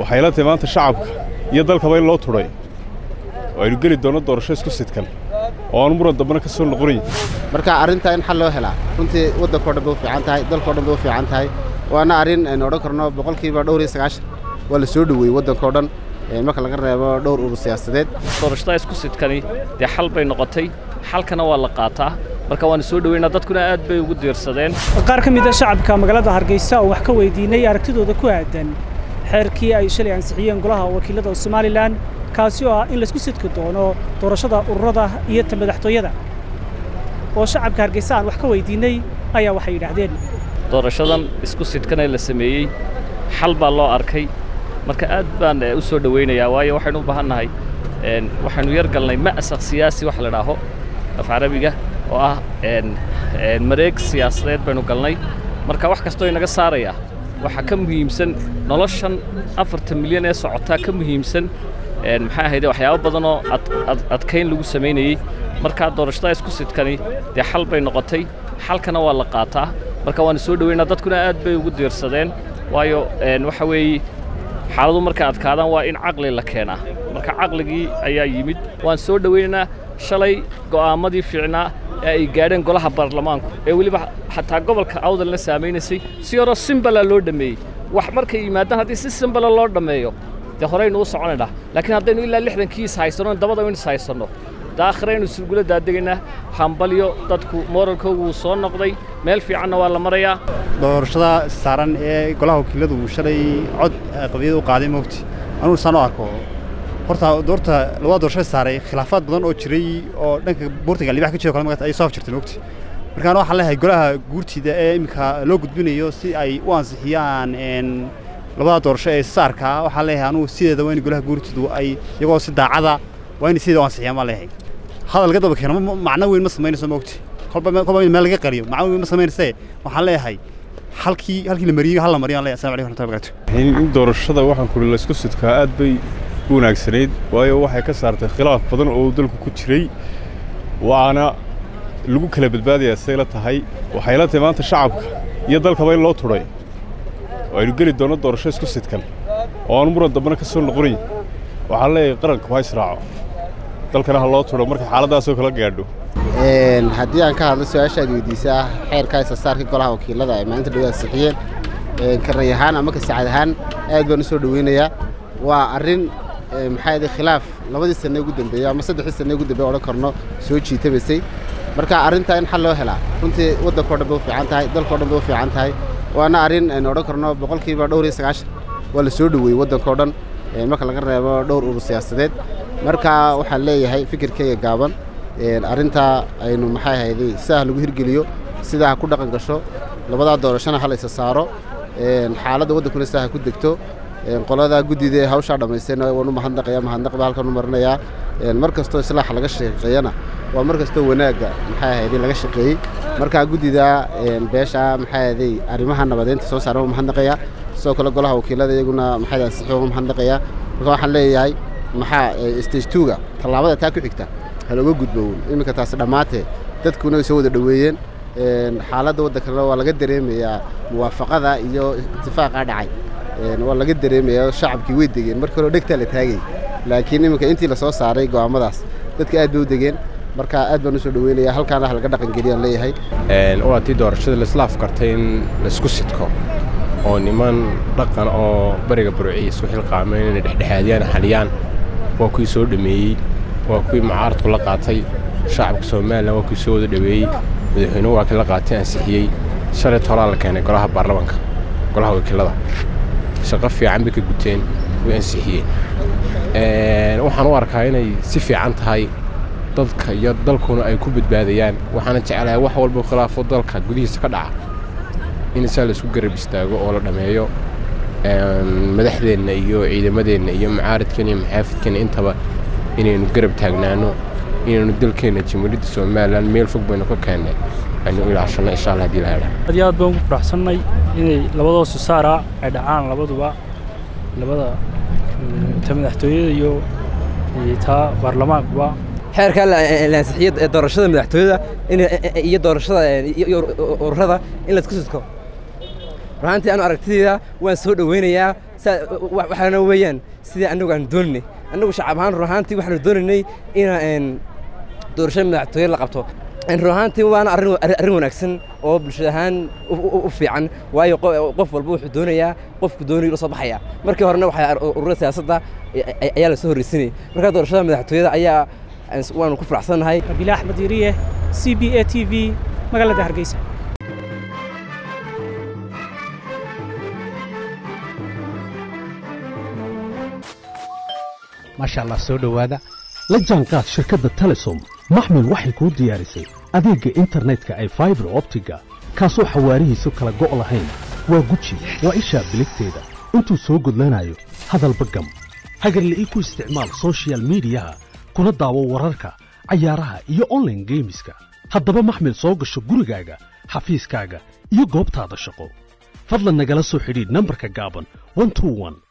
waxay la tahay maanta shacabka iyo dalkaba in loo tudhay oo aynu geli doonno doorasho isku sidkan oo aan muran dambena ka soo noqonayn marka arrintaa in xal loo helaa runtii waddankao dhan bay u fiican tahay dalkao dhan bay u fiican tahay waana arrin aynu odhan karno boqolkiiba dhowr iyo sagaashan waa la soo dhoweeyey waddankao dhan marka laga reebo dhowr urur siyaasadeed doorashada isku sidkani dee xal bay noqotay xalkana waa la qaataa marka waanu soo dhoweynaa dadkuna aad bay ugu diirsadeen qaar ka mid a shacabka magaalada hargeysa oo wax ka weydiinay aragtidooda ku aadan xeerkii ay shalay ansixiyeen golaha wakiilada somalilan kaasi oo ah in laysku sidki doono doorashada ururada iyo ta madaxtooyada oo shacabka hargeysa aan wax ka weydiinay ayaa waxay yidhaahdeen doorashadan isku sidkanee la sameeyey xal baa loo arkay marka aad baan u soo dhowaynayaa waayo waxaynu u baahan nahay waxaynu yar galnay ma'saq siyaasi wax la dhaaho af carabiga oo ah mareeg siyaasadeed baynu galnay marka wax kastoo inaga saaraya waxaa ka muhiimsan noloshan afartan milyan ee socotaa ka muhiimsan maxaa ahayde waxyaabo badan oo adkayn lagu samaynayey markaa doorashada isku sidkani dee xal bay noqotay xalkana waa la qaataa marka waanu soo dhoweynaa dadkuna aad bay ugu diirsadeen waayo waxa weeye xaaladu markay adkaadaan waa in caqli la keenaa marka caqligii ayaa yimid waan soo dhowaynaynaa shalay go'aammadii fiicnaa ee ay gaadheen golaha baarlamaanku ee weliba xataa gobolka awdalna saamaynaysay si yaroo simbala loo dhammeeyey wax markay yimaadaan haddii si simbala loo dhammeeyo dee horeynu u soconaynaa laakiin haddaynu ilaa lixdankiis haysanno dabada in is haysanno daakhiraynu surgula daadegaynaa hambalyo dadku mooralkoogu wuu soo noqday meel fiicanna waa la marayaa doorashada saaran ee golaha wakiiladu shalay cod qadiyada u qaaday moogti anugu saan u arko horta doorta labada doorashada saaray khilaafaad badan oo jiray oo dhanka buurtiga libax ka jiro kale magaata ay soo afjirtay moogti markaan waxaan leeyahay golaha guurtida ee iminka loo gudbinayo si ay u ansixiyaan labada doorasho ee saarka waxaan leeyahay anugu sideeda waa in golaha guurtidu ay iyagoo si daacada waa in sideeda u ansixiyaan baan leeyahay hadal laga daba keeno macno weyn ma samaynayso moogti kolba kolba meel laga qariyo macno weyn ma samaynayse waxaan leeyahay halkii halkii la mariyey hal la mariyo aan leeyahay assalamu alaykum warahmatullahi wabarakatuh in doorashada waxaan kuli la isku sidkaa aad bay u wanaagsanayd waayo waxay ka saartay khilaaf badan oo dalku ku jiray waana lagu kala badbaadayaa siday la tahay waxay la tahay maanta shacabka iyo dalkaba in loo tudhay oo aynu geli doonno doorasho isku sidkan oo aan muran dambena ka soo noqonayn waxaan leeyahay qaranka waa israaco dalkana ha loo tudho markay xaaladdaasoo kala gaadho haddii aan ka hadlo su-aashaad weydiisa ah xeerka isasaarka golaha wakiilada ay maalinta dhow ansixiyeen karray ahaan ama kasacad ahaan aad baan u soo dhoweynayaa waa arrin maxaa yidhi khilaaf labadii sanne ugu dambeeyey ama saddexdii sanne ugu dambeeye odhan karno soo jiitamaysay marka arrintaa in xal loo helaa runtii waddankao dhan bay u fiican tahay dalkao dhan bay u fiican tahay waana arrin aynu odhan karno boqolkiiba dhowr iyo sagaashan waa la soo dhoweeyey waddankao dhan marka laga reebo dhowr urur siyaasadeed marka waxaan leeyahay fikirkayga gaaban arrintaa aynu maxay ahayday sidaa lagu hirgeliyo sidaa ha ku dhaqan gasho labadaa doorashona ha la isa saaro xaaladda waddankuna sidaa ha ku degto qoladaa guddida hawshaa dhammaystayna waan u mahadnaqaya mahadnaq baa halkan u marinayaa mar kastoo islaaxa laga shaqeeyana waa mar kastoo wanaagga maxay ahayday laga shaqeeyey markaa guddida beesha maxay ahayday arrimaha nabadeynta soo saaran waa mahadnaqayaa sidoo kale golaha wakiilada iyaguna maxay ansixi waa mahadnaqayaa marka waxaan leeyahay maxaa stage two-ga tallaabada taa ku xigta halooga gudbown iminka taasi dhammaatee dadkuna way soo wada dhoweeyeen xaaladda waddankana waa laga dareemayaa muwaafaqada iyo itifaaqa dhacay waa laga dareemayaa shacabkii way degeen markii hore dhegtaa la taagay laakiin iminka intii la soo saaray go'aamadaas dadka aad bay u degeen marka aad baan u soo dhoweynayaa halkaana ha laga dhaqangeliyaan leeyahay waa tii doorashada laislaaf kartay in laisku sidko oo niman dhaqan oo bariga burciya isku xilqaameen inay dhexdhexaadiyaan xaliyaan waa kuwii soo dhameeyey waa kuwii mucaaradku la qaatay shacabka somalilan waa kuwii soo wada dhoweeyey madaxweynuhu waa kii la qaatay ansixiyey shalay tolaa la keenay golaha baarlamanka golaha wakiilada shaqo fiican bay ka guteen way ansixiyeen waxaan u arkaa inay si fiican tahay dadka iyo dalkuna ay ku badbaadayaan waxaana jeclahay wax walba khilaafo dalka gudihiisa ka dhaca in saa laisku garab istaago oo la dhammeeyo madaxdeenna iyo ciidamadeenna iyo mucaaradkeenna iyo maxaafidkeenna intaba inaynu garab taagnaano inaynu dalkeenna jamhuuriyadda somalilan meel fog baynu ka keennay aynu ilaashanno insha allah hadii la hedha aad iyo aad baan ugu faraxsannay inay labadoo susaara ay dhacaan labaduba labada ta madaxtooyada iyo taa baarlamaankuba xeerka laansixiya doorashada madaxtooyada iyo doorashada ururada in laisku sidko runaantii anu aragtidayda waan soo dhoweynayaa waxaana weeyaan sidii annagu aan dooninay annagu shacab ahaan run ahaantii waxaanu doonaynay inaan doorashada madaxtooye la qabto run ahaantii waana arrin arrin wanaagsan oo bulshada ahaan u fiican waayo qof walba wuxuu doonayaa qofku doonayo la soo baxaya markii horena waxaa ururada siyaasadda ayaa la soo horreysinayay markaa doorashada madaxtooyada ayaa waanu ku faraxsannahay rabiila axmed yariye c b a t v magaalada hargeysa maasha allah soo dhowaada la jaanqaad shirkadda telesom maxmil waxay kuu diyaarisay adeegga internetka ay faibar optiga kaasoo xawaarihiisu kala go' lahayn waa guji waa ishaa biligteeda intuu soo gudlanayo hadalba gam hagarle ii ku isticmaal sochial midiyaha kuna daawo wararka cayaaraha iyo onlaine geemiska haddaba maxmil soo gasho gurigaaga xafiiskaaga iyo goobtaada shaqo fadlan nagala soo xidhiidh nambarka gaaban